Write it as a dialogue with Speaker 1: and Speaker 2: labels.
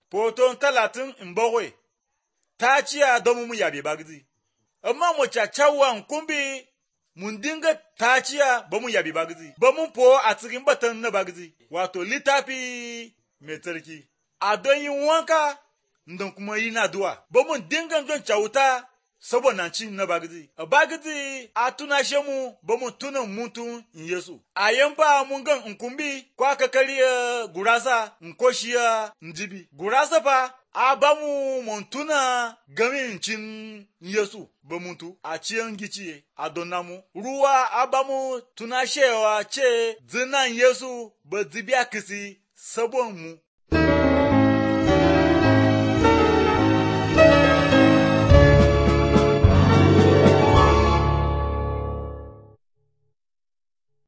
Speaker 1: Foton talatin in bakwai, ta ciya don mu yabe bagzi. Amma mu cacawan kumbi mun dinga ta ciya ba mu yabe bagzi, ba mun po a cikin batan na bagzi, wato littafi mai tsarki. A don yin wanka, don kuma yi na duwa, ba mun dinga don cauta saboda ci na bagzi. A bagzi a tunashe mu ba mu tuna mutum in Yesu. A yan ba mun gan in kumbi ko aka karya gurasa in koshiya in jibi. Gurasa fa a ba mu mun tuna gamin cin Yesu ba mutu a ciyan giciye a donna mu. Ruwa a ba mu tunashewa ce zinan Yesu ba zibiya kisi sabon mu.